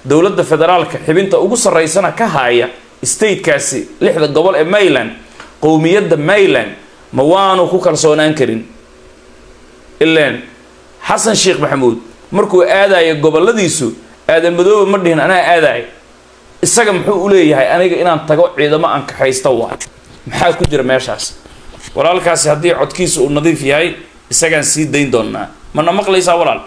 dowladda federaalka xibinta ugu sarraysana ka haaya statekaasi lixda gobol ee mayland qowmiyadda mayland ma waanu ku kalsoonaan karin ilaan xasan sheekh maxamuud markuu aadayo goboladiisu aadan madoobe ma dhihin anaa aadayo isaga muxuu u leeyahay aniga inaan tago ciidamo aan kaxaysta waay maxaa ku jira meeshaas walaalkaasi haddii codkiisa uu nadiif yahay isagaan sii dayn doonaa mana maqlaysaa walaal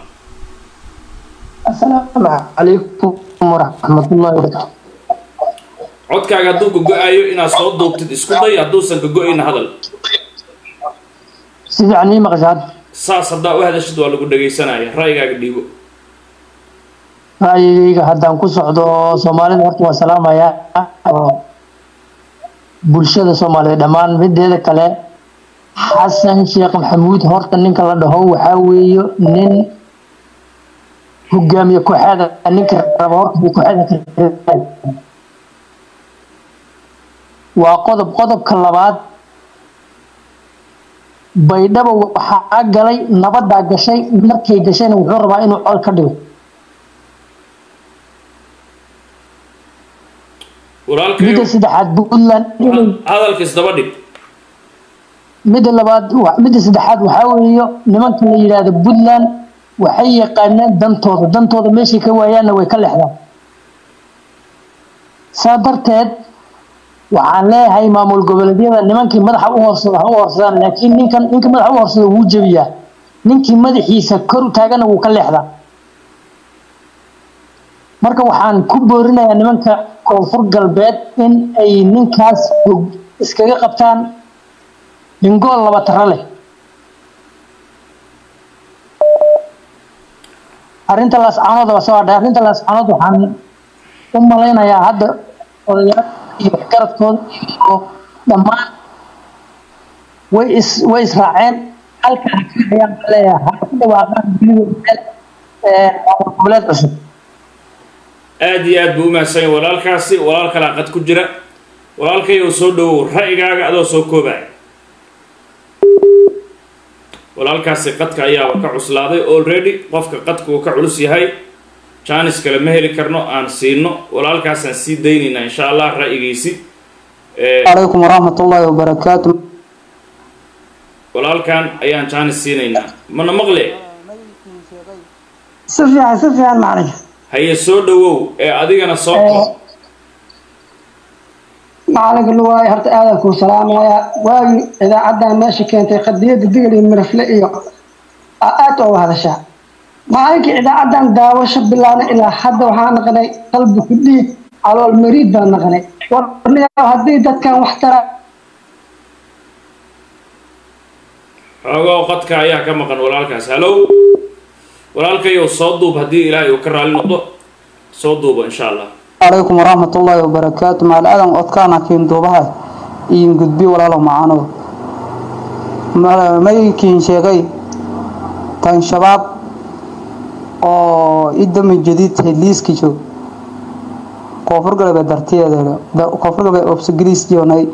السلام عليكم ورحمة الله وبركاته codkaaga hadduu gogo-ayo inaad soo duubtid isku day hadduusan gogo-ayna hadal سيدي عني مقصد saas haddaa u hadashid waa lagu dhagaysanaya ra'yigaaga dhiibo ra'yigayga haddaan ku socdo soomaalida horta waa salaamaya oo bulshada soomaaliyeed dhammaan mideeda kale xasan sheekh maxamuud horta ninka la dhaho waxaa weeye nin hogaamiye kooxeeda ninka raba horta buu kooxeeda ka waa qodob qodobka labaad baydhabo waxaa galay nabadaa gashay markay gashayna wuxuu rabaa inuu col ka dhigo walaalkayo midda saddexaad puntland inay hadalka isdaba dhig midda labaad wa- midda saddexaad waxaa weeye nimanka la yidhaahdo puntland waxay yaqaanaan dantooda dantooda meeshay ka waayaanna way ka lexdaan saa darteed waxaan leeyahay maamul goboleedyada nimankii madaxa u hoorsada ha u hoorsadaan laakiin ninkan ninka madaxa u hoorsada wuu jebiyaa ninkii madaxiisa kor u taagana wuu ka leexdaa marka waxaan ku boorinayaa nimanka koonfur galbeed in ay ninkaas hog- iskaga qabtaan hingool laba taro leh arrinta laascaanood waa soo hadhay arrinta laascaanood waxaan u malaynayaa hadda odayaal iyo waxgaradkooda iyo dhammaan way is way israaceen halka ha ka hayaan baan leeyahay ha ku dhawaaqaan weliba meel ee, maamul goboleed cusub aada iyo aad buu umahadsan yahay walaalkaasi walaal kalaa qad ku jira walaalkayow soo dhawow ra'yigaaga adoo soo koobaya walaalkaasi qadka ayaaba ka cuslaaday already qofka qadka uu ka culus yahay jaanis kale ma heli karno aan siino walaalkaasaan sii daynaynaa insha allah ra'yigiisi Eh, عليكم ورحمة الله وبركاته walaalkan ayaan jaanis siinaynaa mana maqle si fiican si fiican macalin haye soo dhawow ee adigana soo koob macalinka luwaay horta aadan kuu salaamaya waagii idaacadan meesha keentay qadiyada digil iyo mirafle iyo aa aad uga hadashaa macalinkii idaacadan daawasho bilaabnay ilaa hadda waxaa naqnay qalbi ku dhiig calool mariid baan naqnay warniyaa haddii dadkan wax tara xoogow qadka ayaa ka maqan walaalkaas hallow walaalkayow soo duub haddii ilaahay uu ka raali noqdo soo duubo insha allah عليكم ورحمة الله وبركاته مع الأذن أتكانا كين دوبها إن قد بي ولا لو معانو ما يكين شيغي تان شباب oo idami jadiid heliiski joog koonfur galbeed dartiyeeda koonfur galbeed obsagriis joonay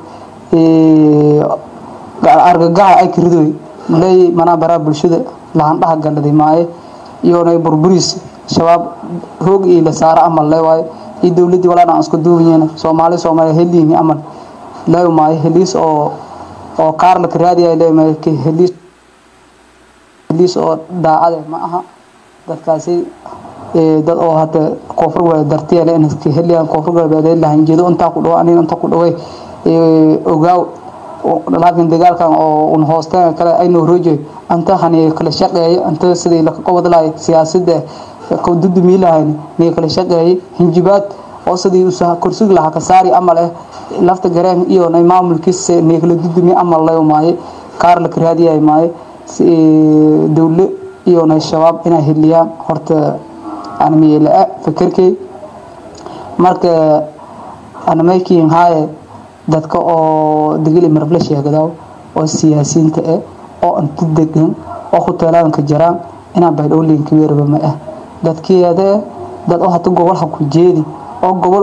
argagaxa ay kiridoy malay manaa baraa bulshada lahandhaha galaday maaye iyoonay burburiis shabaab hoog iyo la saara amal le waaye iyo dowladii walaana aan isku duubayeen soomaali soomaaliya heliini amal le maaye heliis oo oo kaar la karaadiya le maaye heliis heliis oo daacade ma aha dadkaasi ee dad oo hada koonfur galbeed dartiya le inay ka heliyaan koonfur galbeed lahanjeedo intaa ku dhawo aniga inta ku dhaway ee ogaaw laakiin dagaalkan oo un hoosteen kale aynu roojay anta hani kala shaqeeyo anta sidii la qabad lahayd siyaasadda ka dudumi lahayn ni kala shaqeeyay hinjibaad oo sidii uu soo kursiga lahaa ka saari amal eh lafta gareen iyo nay maamulkiisa ni kala dudumi amal lay maaye kaar la karaadiyay maaye si dawlad iyo nay shabaab inay heliyaan horta aan miyela fikirkay marka ana making haaye dadka oo degil marfle sheegada oo siyaasiyiinta ah oo inta degan oo hoteelaanka jiraan inaan baydhowlinka weeraba ma ah dadkeeda dad oo hata gobolha ku jeedi oo gobol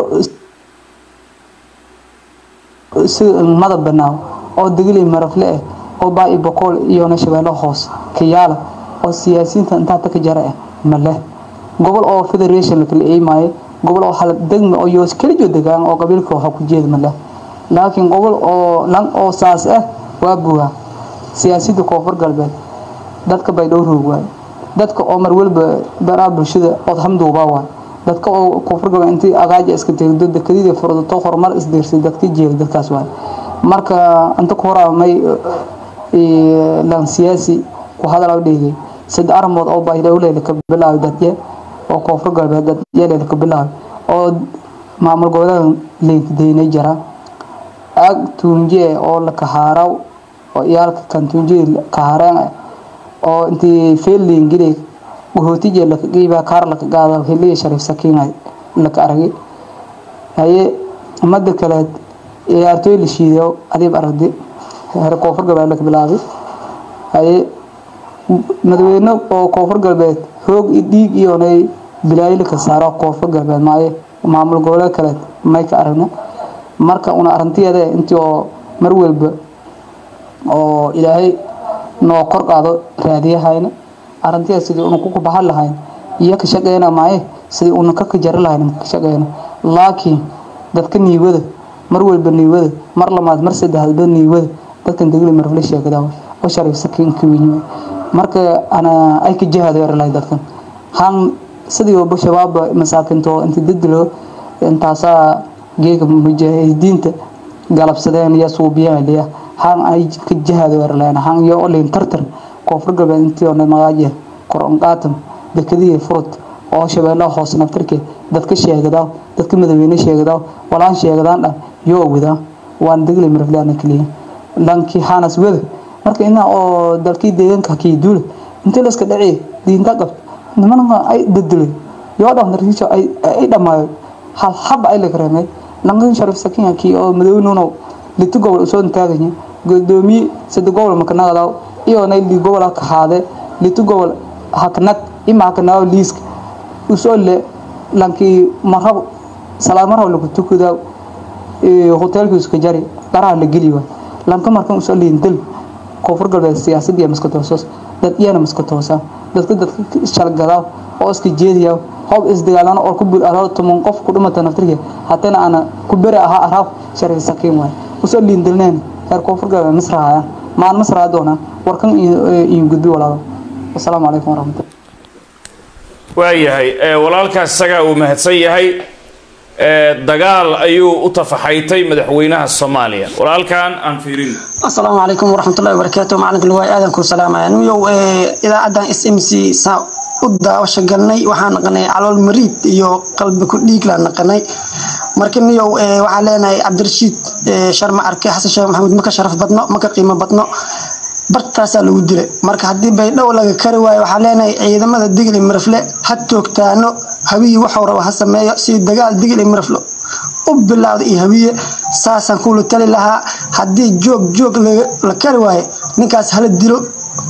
si mada banaaw oo degil marfle ah oo baa i boqol iyo na shabeelo hoos kiyaala oo siyaasiyiinta intaa ta ka jara ah ma leh gobol oo federation la kala eeymayo gobol oo hal degma oo yoos kelijo degaan oo qabiilka waxa ku jeeda ma leh laakiin gobol oo lan oo saas ah waa buuha siyaasadda koonfur galbeed dadka bay dhowroog waay dadka oo mar walba baraha bulshada ood hamduuba waay dadka oo koonfur galbeed intii agaaja iska tegdo dekadida furdato horumar isdiirsay dadka jeeda dadkaas waay marka inta ku horaa may lan siyaasi ku hadal dhigay sad armood oo baydhowleeda ka bilaabay dadye oo koonfur galbeed dadyeeleeda ka bilaabay oo maamul goboleeda liinkadeynay jara aag tuunjee oo la kahaaraw oo iyaalka kan tuunjee kahaareen oo intii feelin gire gootije la qiiba kaar la qaada heliya sharif sakiin la ka aragay haye umada kale ee artoy la shiido adiib aragdi heer koonfur galbeed la ka bilaabay haye madaxweyne oo koonfur galbeed hoog iyo dhiig iyo nay bilaayil ka saaro koonfur galbeed maaye maamul goboleed kale may ka aragna marka una arintiyeeda intii oo mar walba oo ilaahay noo kor qaado raadiyahayna arintiya sidii una ku baxan lahayn iyo ka shaqeyna maaye sidii una ka kajari lahayn ka shaqeyna laakiin dadka niiwada mar walba niiwada mar lamaad mar saddexaadba niiwada dadkan degli marfle sheegada oo sharif sakiin ka weyn marka ana ay ka jihada yarlay dadkan han sidii oo shabaab masaakinto inta dadlo intaasa geega mujaahidiinta galabsadeen iyo suubiyaan liya han ay ka jihada yarlayna han iyo olin tartar koonfur galbeed intii oo magaaje koron qaatam dekadii furud oo shabeellaha hoos naftirke dadka sheegada dadka madaxweyne sheegada walaan sheegadaan dhan yoo wada waan degli marflaana kaliya lankii hanas wada marka ina oo dalkii deegaanka kii duul inta la iska dhacay diinta qab nimanka ay beddelay yoo dhan darkiisa ay ay dhamaayo hal hab ay la kareemay langan sharif sakiin kii oo madaxweynuhu litu gobol soo taaganya gudoomiye saddex gobol makanaada iyo nay li gobol ka haade litu gobol haknad ima haknaa liisk usoo le lankii marhab salaamar lagu tukada ee hotelka iska jari daraha la geliyo lanka markan usoo leeyin dal koonfur galbeed siyaasadda iyo maska toosos dad iyana maska toosa dadka dadka shalgada oo iska jeediya hoob isdagaalana oo ku bul araw tuman qof ku dhimata naftirka hatana ana ku bari aha araw sharci sakiin waay usoo leeyin dalnaan heer koonfur galbeed masraaya maan masraa doona warkan iyo gudbi walaalo assalaamu calaykum waraxmatullahi waayahay walaalkaas isagaa uu mahadsan yahay dagaal ayuu u tafaxaytay madaxweynaha soomaaliya walaalkan aan fiirin asalaamu calaykum waraxmatullahi wabarakaatu macalinka luwaay aadan ku salaamaya nuyow idaacadan s m c saa u daawasho galnay waxaan naqanay calool mariid iyo qalbi ku dhiiglaan naqanay marka niyow waxaan leenahay cabdirashiid sharma arke xasan sheekh maxamuud maka sharaf badno maka qiimo badno bartaasaa lagu dilay marka haddii baydhow laga kari waayo waxaa leenahay ciidamada digli mirafle ha toogtaano hawiyii waxuu raba ha sameeyo si dagaal digli mirafle u bilaawda iyo hawiye saasaan kuula tali lahaa haddii joog joog la kari waayo ninkaas hala dilo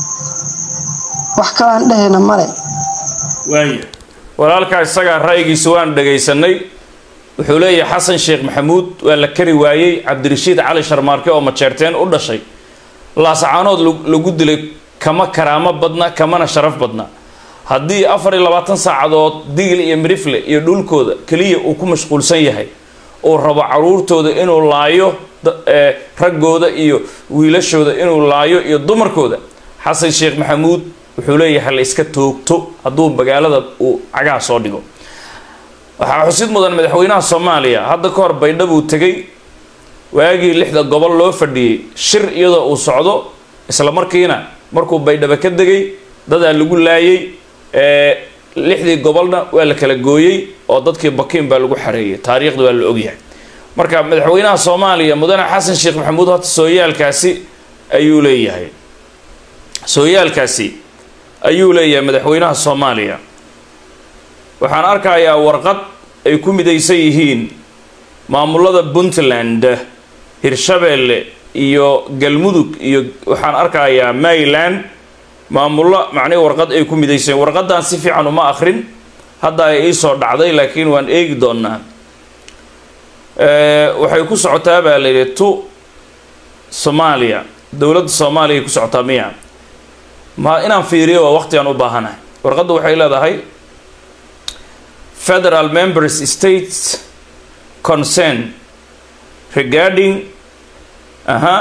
wax kalaan dhehayna male waaya walaalkaa isagaa ra'yigiisa waan dhagaysanay wuxuu leeyahay xasan sheekh maxamuud waa la kari waayey cabdirashiid cali sharmaarke oo majeerteen u dhashay laasacaanood lagu dilay kama karaamo badna kamana sharaf badna haddii afar iyo labaatan saacadood digil iyo mirifle iyo dhulkooda keliya uu ku mashquulsan yahay uu rabo caruurtooda inuu laayo raggooda iyo wiilashooda inuu laayo iyo dumarkooda xasan sheekh maxamuud wuxuu leeyahay la iska toogto hadduu magaalada uu cagaha soo dhigo waxaa xusid mudan madaxweynaha soomaaliya hadda ka hor baydhabuu tegay waagii lixda gobol loo fadhiyey shir iyadoo uu socdo isla markiina markuu baydhabo ka degay dadaa lagu laayay lixdii gobolna waa la kala gooyey oo dadkii bakiin baa lagu xareeyay taariikhda waa la ogyahay marka madaxweynaha soomaaliya mudane xasan sheekh maxamuud horta sooyaalkaasi ayuu leeyahay sooyaalkaasi ayuu leeyahay madaxweynaha soomaaliya waxaan arkayaa warqad ay ku midaysan yihiin maamulada puntland hirshabeelle iyo galmudug iyo waxaan arkayaa maryland maamullo macnihi warqad ay ku midaysan warqadan si fiican uma akrin hadda ay iisoo dhacday laakiin waan eegi doonaa waxay ku socotaa baa la yidhi tu soomaaliya dowladda soomaaliya ku socotaa miya ma inaan fiiriyo waa waqtigaan u baahanahay warqadda waxay leedahay federal members states concern regarding uh-huh,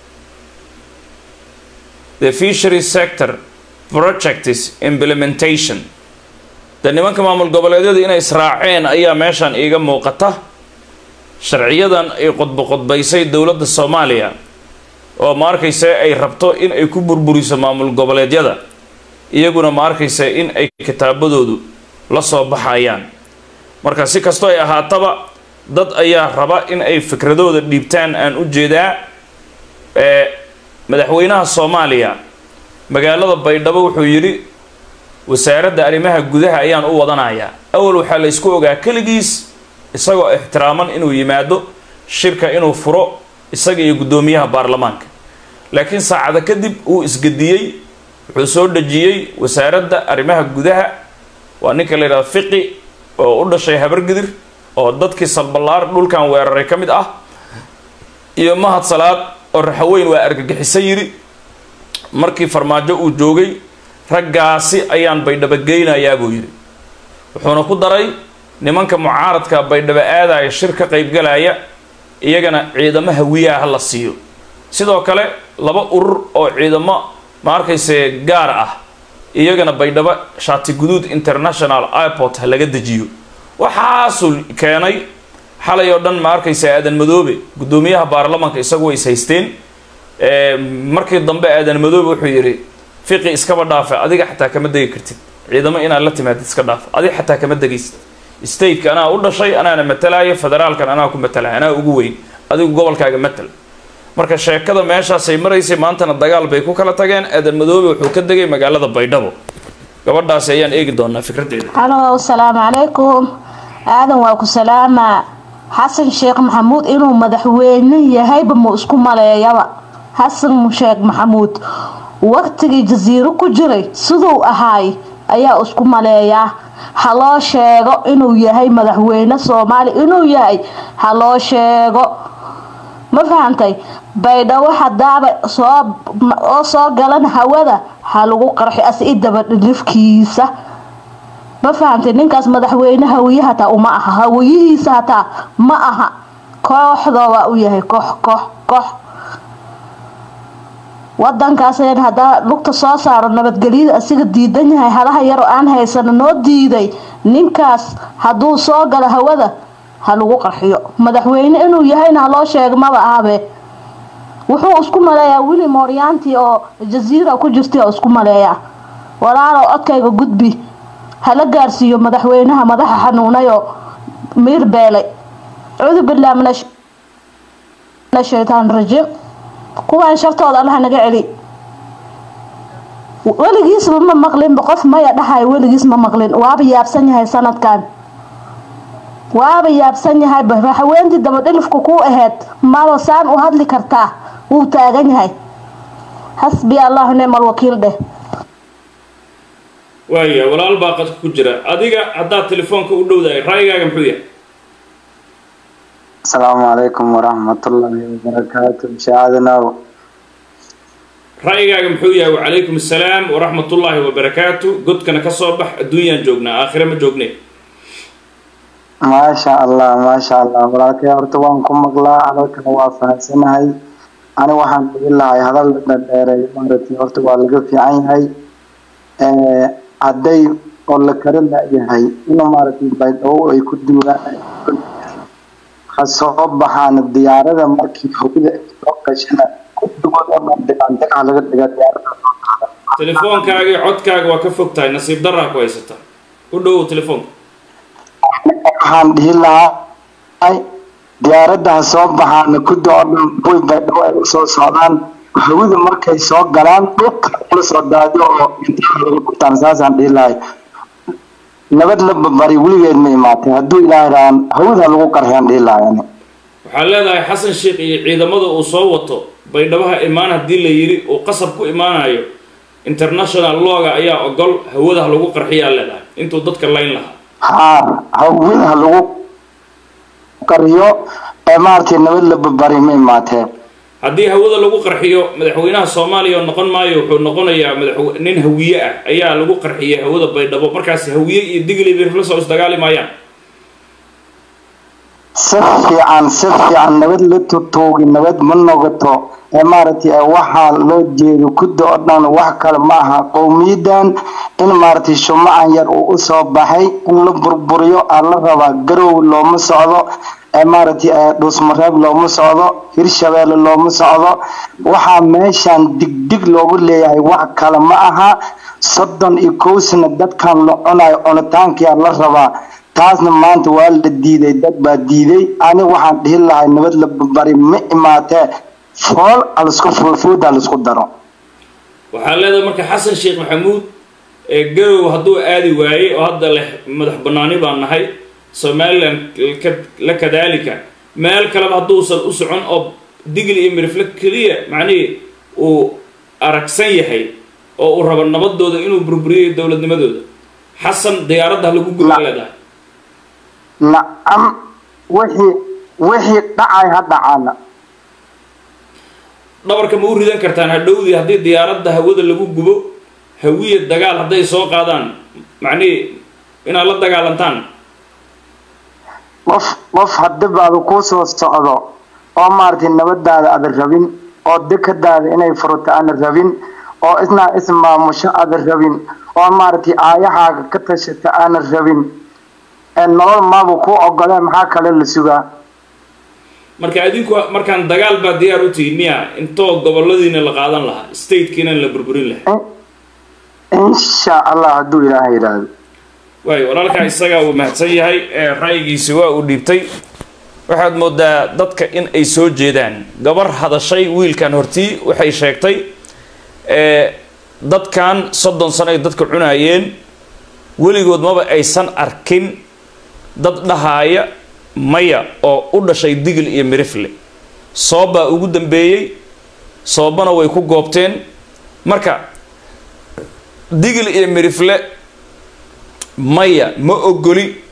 the fishery sector projects implementation de nimanka maamul goboleedyada inay israaceen ayaa meeshan iiga muuqata sharciyadan ay qodbo qodbaysay dowladda soomaaliya oo ma arkaysa ay rabto in ay ku burburiso maamul goboleedyada iyaguna ma arkaysa in ay kitaabadoodu la soo baxayaan marka si kastoo ay ahaataba dad ayaa raba in ay fikradooda dhiibtaan aan u jeedaa ee madaxweynaha soomaaliya magaalada baydhabo wuxuu yidhi wasaaradda arrimaha gudaha ayaan u wadanayaa awal waxaa la ysku ogaa keligiis isagoo ixtiraaman inuu yimaado shirka inuu furo isaga iyo guddoomiyaha baarlamaanka laakiin saacada kadib uu isgediyey wuxuu soo dhejiyey wasaaradda arrimaha gudaha waa ninka la yidhahdo fiqi oo u dhashay habargidir oo dadkii salballaar dhulkan weeraray ka mid ah iyo mahad salaad oo raxaweyn waa argagixiso yidhi markii farmaajo uu joogay raggaasi ayaan baydhabo geynayaa buu yidhi wuxuuna ku daray nimanka mucaaradka baydhabo aadaya shir ka qaybgalaya iyagana ciidamo hawiyaha ha la siiyo sidoo kale laba urur oo ciidamo ma arkayse gaar ah iyagana baydhabo shaati guduud international airport ha laga dejiyo waxaasuu keenay xalay oo dhan ma arkaysa aadan madoobe guddoomiyaha baarlamaanka isagu way is haysteen markii dambe aadan madoobe wuxuu yidhi fiqi iskaba dhaafa adiga xataa kama degi kartid ciidamo inaad la timaadid iska dhaaf adiga xataa kama degaysid stateka anaa u dhashay anaana matalaayo federaalkan anaa ku matalaya anaa ugu weyn adigu gobolkaaga matal marka sheekada meeshaasay maraysay maantana dagaal bay ku kala tageen aadan madoobe wuxuu ka degay magaalada baydhabo gabadhaasi ayaan eegi doonaa fikradeeda halo asalaamu calaykum aadan waa ku salaamaa xasan sheekh maxamuud inuu madaxweyne yahayba mu isku maleeyaba xasan sheekh maxamuud waqtigii jasiiro ku jiray siduu ahaay ayaa isku maleeyaa ha loo sheego inuu yahay madaxweyne soomaali inuu yahay ha loo sheego ma fahantay baydhabo hadaaba soo oo soo galan hawada ha lagu qarxi as i dabadhilifkiisa ma fahantay ninkaas madaxweyne hawiye hataa uma aha hawiyihiisa hataa ma aha kooxdooba u yahay koox koox koox wadankaas hadaa lugta soo saaro nabadgelyada asiga diidan yahay halaha yaroo aan haysano noo diiday ninkaas hadduu soo galo hawada ha lagu qarxiyo madaxweyne inuu yahayna haloo sheego maba ahabe wuxuu isku maleeyaa wili mooryaantii oo jasiira ku jirtay oo isku maleeyaa walaalow codkayga gudbi hala gaarsiiyo madaxweynaha madaxa xanuunay oo miir beelay cuudu billah min ashaytaan rajiim kuwaan shartooda allaha naga celi weligiisba ma maqlinba qof maya dhahay weligiis ma maqlin waaba yaabsan yahay sanadkan waaba yaabsan yahay haweentii dabadhilifka ku aheyd maba saan u hadli kartaa wuu taagan yahay xasbi allahu nicma alwakiil dheh waaya walaal baa qadka ku jira adiga haddaad telefoonka u dhowdahay raayigaaga muxuu yahay asalaamu calaykum waraxmatullaahi wabarakaatu shaacadanow ra'yigaaga muxuu yahay wacalaykum assalaam waraxmatullaahi wabarakaatu godkana ka soo bax adduunyaan joognaa aakhire ma joogne maasha allah maasha allah walaalkay horta waan ku maqlaa hadalkana waa fahansanahay ani waxaan dhigi lahay hadal dhadheeray maaragtay horta waa laga fiican yahay hadday oo la kara la-yahay inuu maaragtay baydhabo ay ku duulaan ha soo baxaan diyaarada markii hawada ay soo gashana guddigood oo dhan degaandegaa laga dhiga diyaarada soo qaada telefoonkaaga iyo codkaaga waa ka fog tahay nasiib daraa ku haysata u dhowow telefoonka waxaan dhihi lahaa diyaaradda ha soo baxaan guddi oo dhan kuwii baydhabo ay usoo socdaan hawada markay soo galaan dhulka la soo daadiyo oo intaa laga gurtaan saasaan dhihi lahay nabad la babari weligeed ma imaatay hadduu ilaahay raaan hawada lagu qarxeen dhihi lahay ani waxaad leedahay xasan sheekh iyo ciidamada uu soo wato baydhabaha imaan haddii la yidhi uu qasab ku imaanayo international looga ayaa ogol hawadaha lagu qarxiyaa leedahay intuu dadka layn lahaa haa hawada lagu qariyo ee maaragtay nabad la babari ma imaatee haddii hawada lagu qarxiyo madaxweynaha soomaaliya oo noqon maayo wuxuu noqonayaa madaxwe nin hawiye ah ayaa lagu qarxiyay hawada baydhabo markaas hawiye iyo digli birfla soo isdagaali maayaan si fiican si fiican nabad la tutoogi nabad ma noqoto ee maaragtay ee waxaa loo jeedo kudda oo dhan wax kale ma aha qowmiyadan in maaragtay shumacan yar uu usoo baxay in la burburiyo aa la rabaa garow looma socdo ee maaragtay ee dhuusmareeb looma socdo hirshabeelle looma socdo waxaa meeshan digdig loogu leeyahay wax kale ma aha soddon iyo kow sano dadkan la cunayo cunitaankiyaa la rabaa taasna maanta waa la diiday dad baa diiday ani waxaan dhihi lahay nabad la bari ma imaatee fool alisku fuufuuda laisku daro waxaa leedahay marka xasan sheekh maxamuud ee garow hadduu aadi waayey oo hadda leh madax banaani baan nahay somalilan la kadaalika meel kaleba hadduusan u socon oo digli iyo mirifle keliya macnihii uu aragsan yahay oo uu rabo nabadooda inuu burburiyo dowladnimadooda xasan diyaaradda ha lagu guda leedahay nacam wixii wixii dhacay ha dhacaana dhabarka ma u ridan kartaan hadhowdii haddii diyaaradda hawada lagu gubo hawiya dagaal hadday soo qaadaan macnihii inaad la dagaalantaan qof qof hadibaada kuu soo socdo oo maaragtay nabadaada ada rabin oo dekadaada inay furto aana rabin oo isnaa ismaamusho ada rabin oo maaragtay aayahaaga ka tashata aana rabin nolol maaba kuu ogolee maxaa kale la sugaa marka adinku markaan dagaal baa diyaar u tihiin miya intoo goboladiina la qaadan lahaa statekiina la burburin lahaa insha allah hadduu ilaaha yidhaahdo waayo walaalkaa isagaa uu mahadsan yahay ee ra'yigiisi waa uu dhiibtay waxaad moodaa dadka in ay soo jeedaan gabar hadashay wiilkan hortii waxay sheegtay ee dadkan soddon sano ay dadka cunaayeen weligood maba aysan arkin dad dhahaaya maya oo u dhashay digil iyo mirifle soobbaa ugu dambeeyey soobana way ku goobteen marka digil iyo mirifle maya ma ogoli